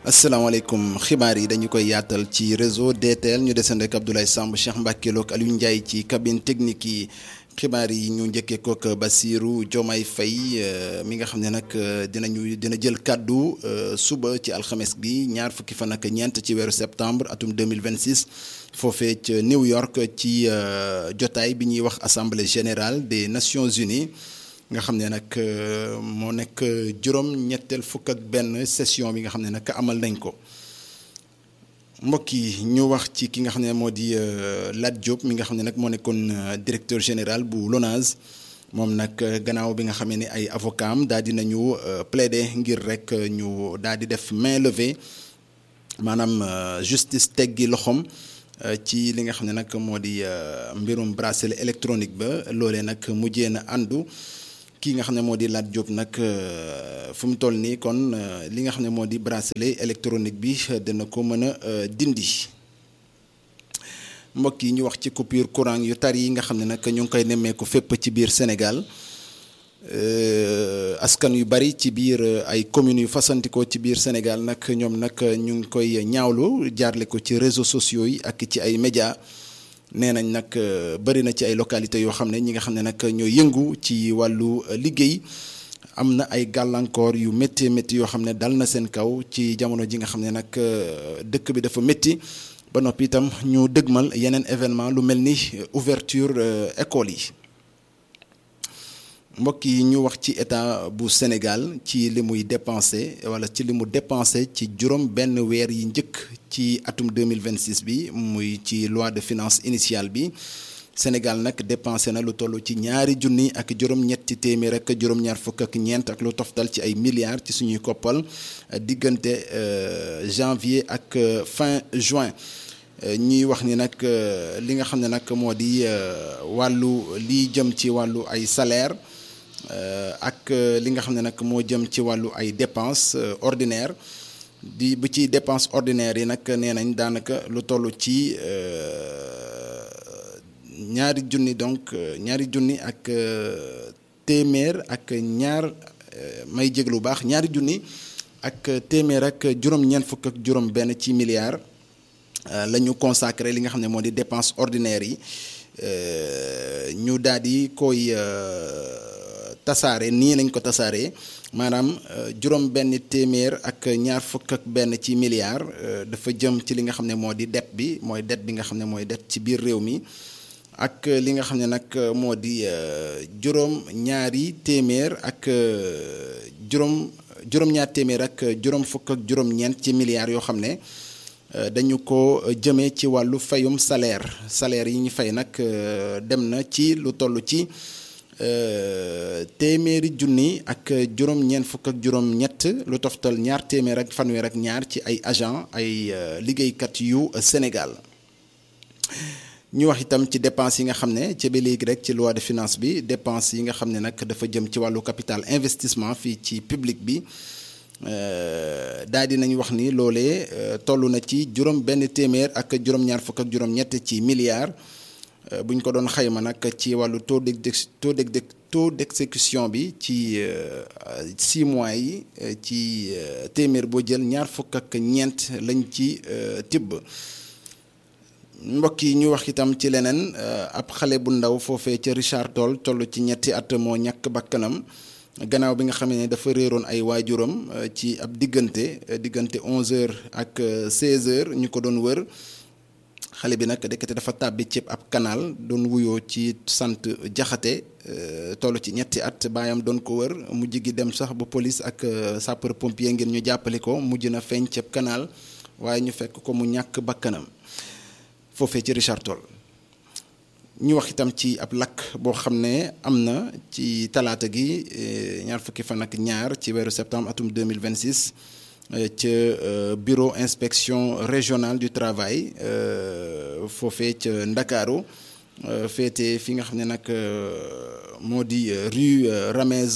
asalaamaaleykum xibaar yi dañu koy yaatal ci réseau DTL ñu desandi ak Abdoulaye Samb Cheikh Mbacke Lo ak Aliou Ndiaye ci cabine technique yi xibaar yi ñu njëkkee kook Bassirou Diomaye Faye mi nga xam ne nag dinañu dina jël kàddu suba ci alxames bi ñaar fukki fan ak ñeent ci weeru septembre atum 2026 foofee ca New York ci jotaay bi ñuy wax assemblée générale des Nations Unies nga xam ne nag moo nekk juróom ñetteel fukk ak benn session bi nga xam ne nag amal nañ ko mbokk yi ñu wax ci ki nga xam ne moo di Lat Diop mi nga xam ne nag moo nekkoon directeur général bu LONASE moom nag gannaaw bi nga xamee ne ay avocat am daal di nañu plaider ngir rek ñu daal di def main levée maanaam justice teggi loxoom ci li nga xam ne nag moo di mbirum bracelet électronique ba loolee nag mujjee na àndu kii nga xam ne moo di Lat Diop nag fu mu toll nii kon li nga xam ne moo di bracelet électronique bi dina ko mën a dindi mbokk yi ñu wax ci coupure courant yu tar yi nga xam ne nag ñu ngi koy nemmeeku fépp ci biir Sénégal askan yu bari ci biir ay communes yu fasantikoo ci biir Sénégal nag ñoom nag ñu ngi koy ñaawlu jaarle ko ci réseaux sociaux yi ak ci ay médias. nee nañ nag bëri na ci ay localités yoo xam ne ñi nga xam ne nag ñoo yëngu ci wàllu liggéey am na ay gàllankoor yu métti métti yoo xam ne dal na seen kaw ci jamono ji nga xam ne nag dëkk bi dafa métti ba noppi itam ñu dëgmal yeneen événement lu mel ni ouverture école yi mbokk yi ñu wax ci état bu Sénégal ci li muy dépensé wala ci li mu dépensé ci juróom benn weer yi njëkk ci atum 2026 bi muy ci loi de finance initiale bi Sénégal nag dépensé na lu toll ci ñaari junni ak juróom-ñetti téeméer ak juróom-ñaar fukk ak ñeent ak lu toftal ci ay milliards ci suñuy koppal diggante janvier ak fin juin ñuy wax ni nag li nga xam ne nag moo di wàllu li jëm ci wàllu ay salaire ak li nga xam ne nag moo jëm ci wàllu ay dépenses ordinaires di bu ci dépenses ordinaires yi nag nee nañ daanaka lu toll ci ñaari junni donc ñaari junni ak téeméer ak ñaar may jég lu baax ñaari junni ak téeméer ak juróom-ñeent fukk ak juróom-benn ci milliards la ñu consacré li nga xam ne moo di dépenses ordinaires yi ñu daal di koy. tasaare nii lañ ko tasaaree maanaam juróom benn téeméer ak ñaar fukk ak benn ci milliards dafa jëm ci li nga xam ne moo di dette bi mooy dette bi nga xam ne mooy dette ci biir réew mi ak li nga xam ne nag moo di juróom ñaari téeméer ak juróom juróom-ñaar téeméer ak juróom fukk ak juróom-ñeent ci milliards yoo xam ne dañu ko jëmee ci wàllu fayum salaire salaire yi ñu fay nag dem na ci lu toll ci téeméeri junni ak juróom-ñeent fukk ak juróom-ñett lu toftal ñaar téeméer ak fanweer ak ñaar ci ay agent ay liggéeykat yu Sénégal ñu wax itam ci dépense yi nga xam ne ci ba léegi rek ci loi de finance bi dépense yi nga xam ne nag dafa jëm ci wàllu capital investissement fii ci public bi daal di nañu wax ni loolee toll na ci juróom benn téeméer ak juróom-ñaar fukk ak juróom-ñett ci milliards. bu ñu ko doon xayma nag ci wàllu taux de taux de taux d'exécution bi ci six mois yi ci téeméer boo jël ñaar fukk ak ñeent lañ ci tibb mbokk yi ñu wax itam ci leneen ab xale bu ndaw foofee ca Richard Toll toll ci ñetti at moo ñàkk bakkanam gannaaw bi nga xam ne dafa réeroon ay waajuram ci ab diggante diggante 11h ak 16h ñu ko doon wër. xale bi nag dekkate dafa tàbbi ci ab canal doon wuyoo ci sant jaxate toll ci ñetti at baayam doon ko wër mujj gi dem sax ba police ak sapeur pompier ngir ñu jàppale ko mujj na feeñ ci ab canal waaye ñu fekk ko mu ñàkk bakkanam foofee ci Richard Toll ñu wax itam ci ab lakk boo xam ne am na ci talaata gi ñaar fukki fan ak ñaar ci weeru septembre atum 2026 ca bureau inspection régionale du travail foofee ca Ndakaaru féete fi nga xam ne nag moo di rue Ramez